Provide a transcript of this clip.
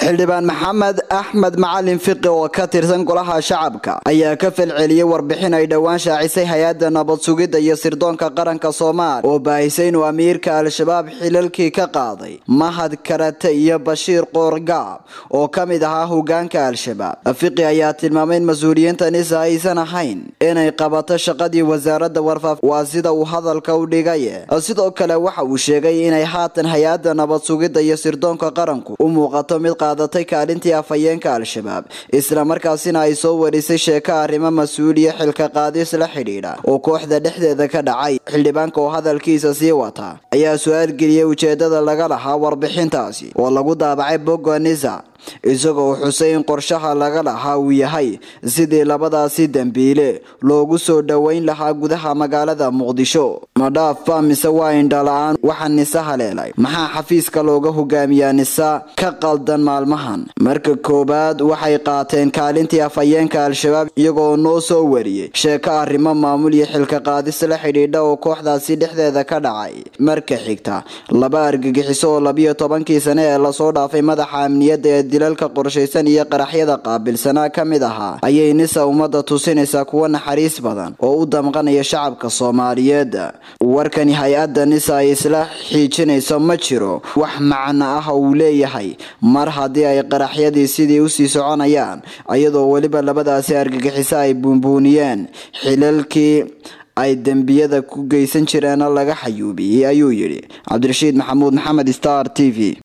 xildhibaan maxamed axmed macalin fiqi oo ka tirsan golaha shacabka ayaa ka falceliyey warbixin ay dhowaan shaacisay hay-adda nabad sugidda iyo sirdoonka qaranka soomaaliya oo baahisay inuu amiirka al-shabaab xilalkii ka qaaday mahad karate iyo bashiir qoorgaab oo ka mid ahaa hogaanka al-shabaab fiqi ayaa tilmaamay in mas-uuliyiintanisa aysan ahayn inay qabato shaqadii wasaaradda warfaaf waa sida uu hadalka u dhigay sidoo kale waxa uu sheegay inay haatan hay-adda nabad sugidda iyo sirdoonka qaranku u muuqato mid qaadatay kaalintii afhayeenka al-shabaab islamarkaasina ay soo warisay sheeko arrimo mas-uuliya xilka qaadis la xidhiidha oo kooxda dhexdeeda ka dhacay xildhibaanka oo hadalkiisa sii wata ayaa su-aal geliyey ujeedada laga lahaa warbixintaasi oo lagu daabacay bogonisa isagoo xusay in qorshaha laga lahaa uu yahay sidii labadaasi dembiile loogu soo dhoweyn lahaa gudaha magaalada muqdisho madhaafa mise waa indhala-aan waxa nise haleelay maxaa xafiiska looga hogaamiyaa nisa ka qaldan maalmahan marka koowaad waxay qaateen kaalintii afhayeenka al-shabaab iyagoo noo soo wariyey sheeko arrimo maamul iyo xilka qaadis la xidhiidha oo kooxdaasi dhexdeeda ka dhacay marka xigta laba argagixiso oo labiyo tobankii sane ee lasoo dhaafay madaxa amniyadda ee dilalka qorshaysan iyo qaraxyada qaabilsanaa ka mid ahaa ayay nisa ummadda tusinaysaa kuwa naxariis badan oo u damqanaya shacabka soomaaliyeed warkani hay-adda nisa ay isla xiijinayso ma jiro wax macno ah uu leeyahay mar haddii ay qaraxyadii sidii usii soconayaan iyadoo weliba labadaasi argagixiso ay buunbuuniyeen xilalkii ay dembiyada ku geysan jireenna laga xayuubiyey ayuu yidhi cabdirashiid maxamuud maxamed star t v